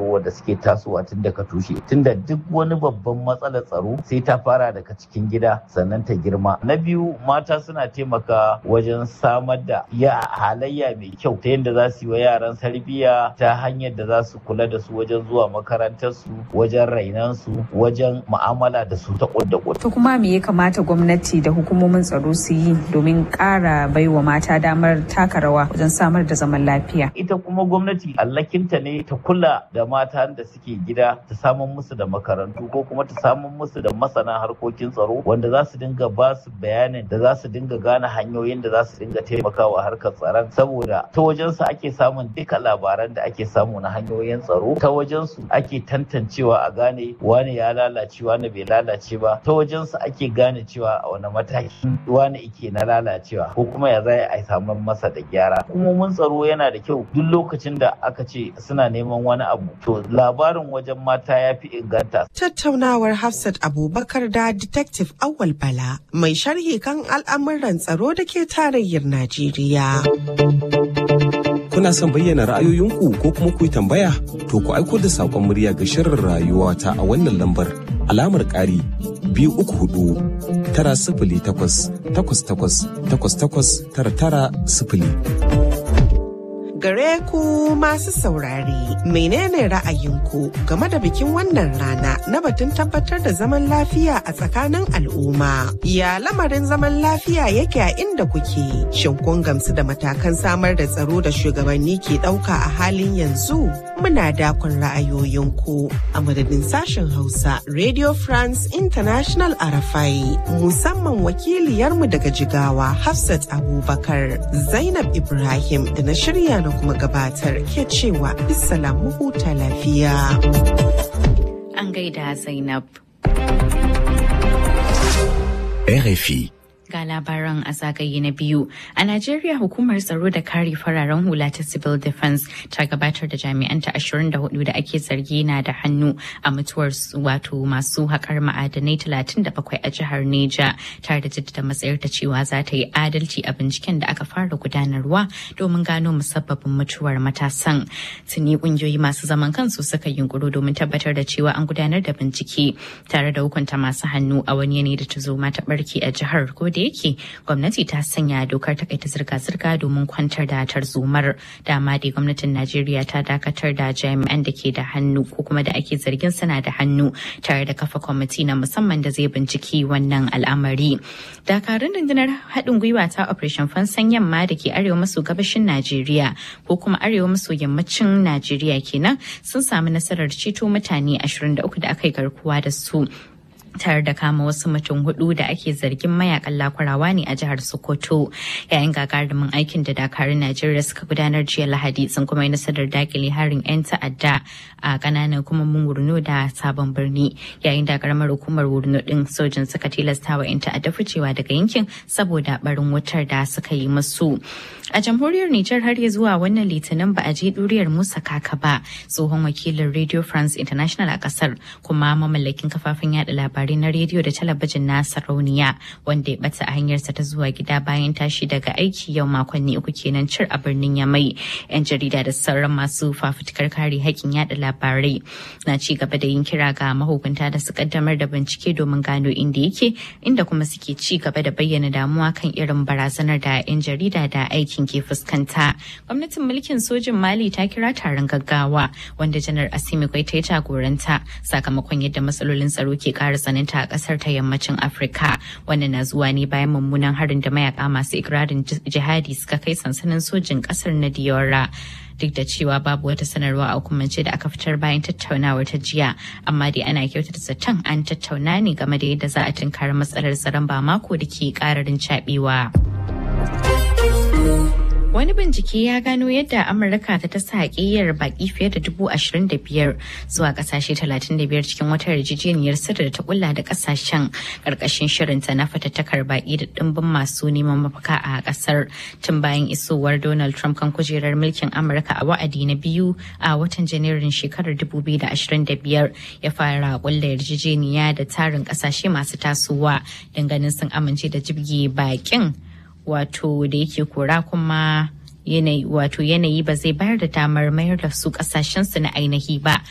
tsaro wanda suke tasowa tun daga tushe tunda duk wani babban matsalar tsaro sai ta fara daga cikin gida sannan ta girma na biyu mata suna taimaka wajen samar da ya halayya mai kyau ta yadda za su yi wa yaran tarbiyya ta hanyar da za su kula da su wajen zuwa makarantar su wajen rainan su wajen mu'amala da su ta kudda To kuma me ya kamata gwamnati da hukumomin tsaro su yi domin ƙara baiwa mata damar taka rawa wajen samar da zaman lafiya? Ita kuma gwamnati allakinta ne ta kula da mata da suke gida ta samun musu da makarantu ko kuma ta samun musu da masana harkokin tsaro wanda za su dinga ba su bayanin da za su dinga gane hanyoyin da za su dinga taimakawa harkar tsaron saboda ta wajensu ake samun duka labaran da ake samu na hanyoyin tsaro ta wajensu ake tantancewa a gane wane ya lalace wane bai lalace ba ta wajensu ake gane cewa a wani mataki wane ike na lalacewa ko kuma ya zai a samu masa da gyara hukumomin tsaro yana da kyau duk lokacin da aka ce suna neman wani abu to labarin wajen mata ya fi inganta tattaunawar hafsat abubakar da detective awal bala mai sharhi kan al'amuran tsaro da ke tarayyar najeriya kuna son bayyana ra'ayoyinku ko kuma ku yi tambaya to ku aiko da saƙon murya ga shirin rayuwa ta a wannan lambar alamar ƙari biyu uku hudu tara sifili takwas takwas takwas takwas takwas tara tara sifili. gare ku masu saurare menene ra'ayinku game da bikin wannan rana na batun tabbatar da zaman lafiya a tsakanin al'umma ya lamarin zaman lafiya yake a inda kuke shin kun gamsu da matakan samar da tsaro da shugabanni ke ɗauka a halin yanzu muna dakon ra'ayoyinku a madadin sashen hausa radio france international arafai musamman wakiliyarmu daga jigawa hafsat abubakar zainab ibrahim da na shirya na kuma gabatar ke cewa mu huta lafiya. An gaida Zainab. RFI ga labaran a zagaye na biyu. A Najeriya hukumar tsaro da kare fararen hula ta Civil Defense ta gabatar da jami'anta 24 da ake zargi na da hannu a mutuwar wato masu haƙar ma'adanai 37 a jihar Neja tare da jaddada matsayar ta cewa za ta yi adalci a binciken da aka fara gudanarwa domin gano musabbabin mutuwar matasan. Tuni kungiyoyi masu zaman kansu suka yunkuro domin tabbatar da cewa an gudanar da bincike tare da hukunta masu hannu a wani yanayi da ta zo ta barke a jihar ko da yake gwamnati ta sanya dokar takaita zirga-zirga domin kwantar da tarzomar dama dai gwamnatin najeriya ta dakatar da jami'an da ke da hannu ko kuma da ake zargin suna da hannu tare da kafa kwamiti na musamman da zai binciki wannan al'amari dakarun rundunar haɗin gwiwa ta operation fansan yamma da ke arewa maso gabashin najeriya ko kuma arewa maso yammacin najeriya kenan sun samu nasarar ceto mutane 23 da aka yi garkuwa da su tare da kama wasu mutum hudu da ake zargin mayakan lakwarawa ne a jihar Sokoto yayin gagarumin aikin da dakarun Najeriya suka gudanar jiya Lahadi sun kuma yi nasarar dakile harin 'yan ta'adda a kananan hukumomin Wurno da Sabon Birni yayin da karamar hukumar Wurno din sojin suka tilasta wa 'yan ta'adda ficewa daga yankin saboda barin wutar da suka yi musu. A jamhuriyar Nijar har ya zuwa wannan litinin ba a je duriyar Musa Kaka ba tsohon wakilin Radio France International a kasar kuma mamallakin kafafen yada labarai labarai na rediyo da talabijin na sarauniya wanda ya bata a hanyarsa ta zuwa gida bayan tashi daga aiki yau makonni uku kenan cir a birnin yamai yan jarida da sauran masu fafutukar kare haƙƙin yada labarai na ci gaba da yin kira ga mahukunta da su kaddamar da bincike domin gano inda yake inda kuma suke ci gaba da bayyana damuwa kan irin barazanar da yan jarida da aikin ke fuskanta gwamnatin mulkin sojin mali ta kira taron gaggawa wanda janar asimi ta ya jagoranta sakamakon yadda matsalolin tsaro ke ƙara tsananta a kasar ta yammacin afirka wannan na zuwa ne bayan mummunan harin da mayaka masu ikirarin jihadi suka kai sansanin sojin kasar na diora duk da cewa babu wata sanarwa a hukumance da aka fitar bayan tattaunawar ta jiya amma dai ana kyautata zaton an tattauna ne game da yadda za a tunkari matsalar tsaron ba mako da ke kararin cabewa. Wani bincike ya gano yadda Amurka ta tasa haƙiyyar baƙi fiye da dubu ashirin da biyar zuwa ƙasashe talatin da biyar cikin wata yarjejeniyar sirri da ta kulla da ƙasashen ƙarƙashin shirinta na fatattakar baƙi da ɗimbin masu neman mafaka a ƙasar tun bayan isowar Donald Trump kan kujerar mulkin Amurka a wa'adi na biyu a watan Janairun shekarar dubu biyu da ashirin da biyar ya fara kulla yarjejeniya da tarin ƙasashe masu tasowa ganin sun amince da jibge baƙin. wato da yake kora kuma yanayi wato yanayi ba zai bayar da damar mayar da su kasashensu na ainihi ba